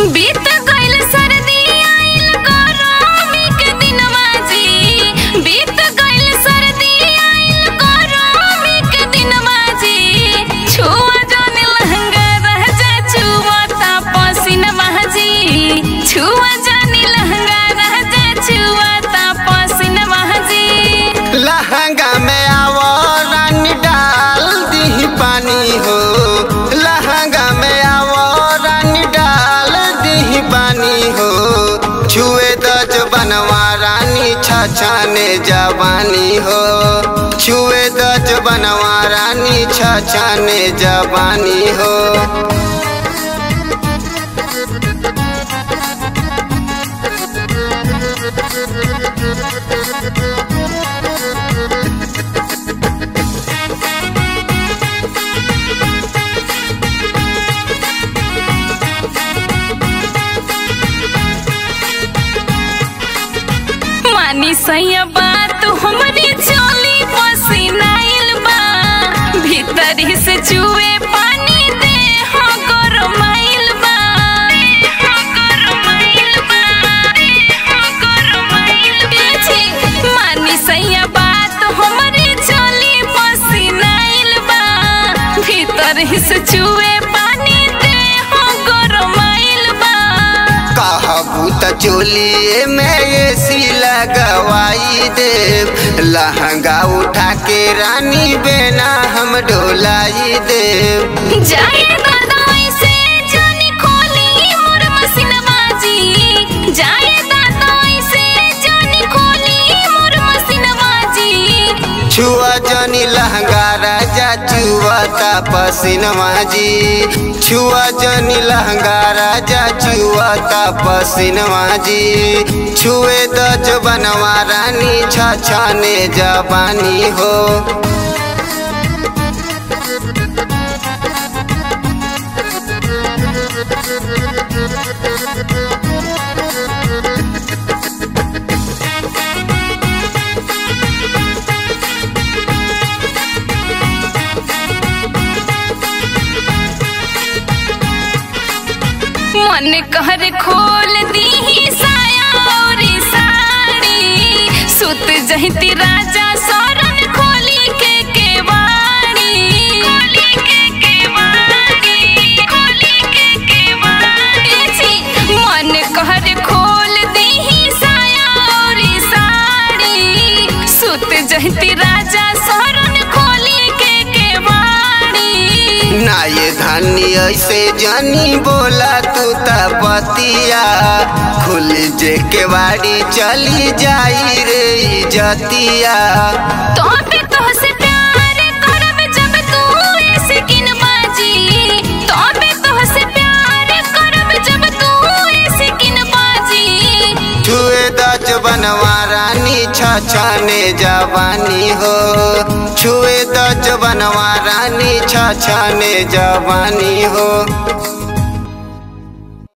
बीत गइल सर्दी आइल गरमी के दिनवा जी बीत गइल सर्दी आइल गरमी के दिनवा जी छुआ जन लहंगा रह जा छुआ ता पसीनवा जी छुआ जन लहंगा रह जा छुआ ता पसीनवा जी लहंगा में आवो रानी डाल दी पानी हो लहंगा में आवो रानी डाल दी पानी हो छुए दज बनवा रानी छछाने जवानी हो छुए दज बनवा रानी छछाने जवानी हो मानी सैया बात हमरी चोली पसीनाइल बा भीतर से चुए पानी दे हो गरमाइल बा हो गरमाइल बा हो गरमाइल बा छी, मानी सैया बात हमरी चोली पसीनाइल बा भीतर से चुए पानी दे हो गरमाइल बा कहबू त चोलिए में एसी लगवाई देव लहंगा उठा के रानी बेना हम डोलाई देव जाए दादाई से जानी खोली मोर मसिनवा जी जाए दादाई से जानी खोली मोर मसिनवा जी छुआ जनी लहंगा राजा चुआता पसीनवा जी छुआ जनी लहंगा राजा चुआता पसीनवा जी छुए दज बनवा रानी छछने जवानी हो मन कहर खोल दी साया और साड़ी सुत जहिती राजा सरन खोली के केवाड़ी खोली के केवाड़ी खोली के केवाड़ी छी, मन कहर खोल दी साया और साड़ी सुत जहिती राजा सरन खोली के केवाड़ी ना ये धनी ऐसे जानी बोला तू त बतिया खुल जे के बाड़ी चली जाई रे इजतिया तोबे तोहसे प्यार करब जब तू ऐसे किनबाजी तोबे तोहसे प्यार करब जब तू ऐसे किनबाजी छुए दज बनवा रानी छछने जवानी हो छुए दज बनवा रानी छछने जवानी हो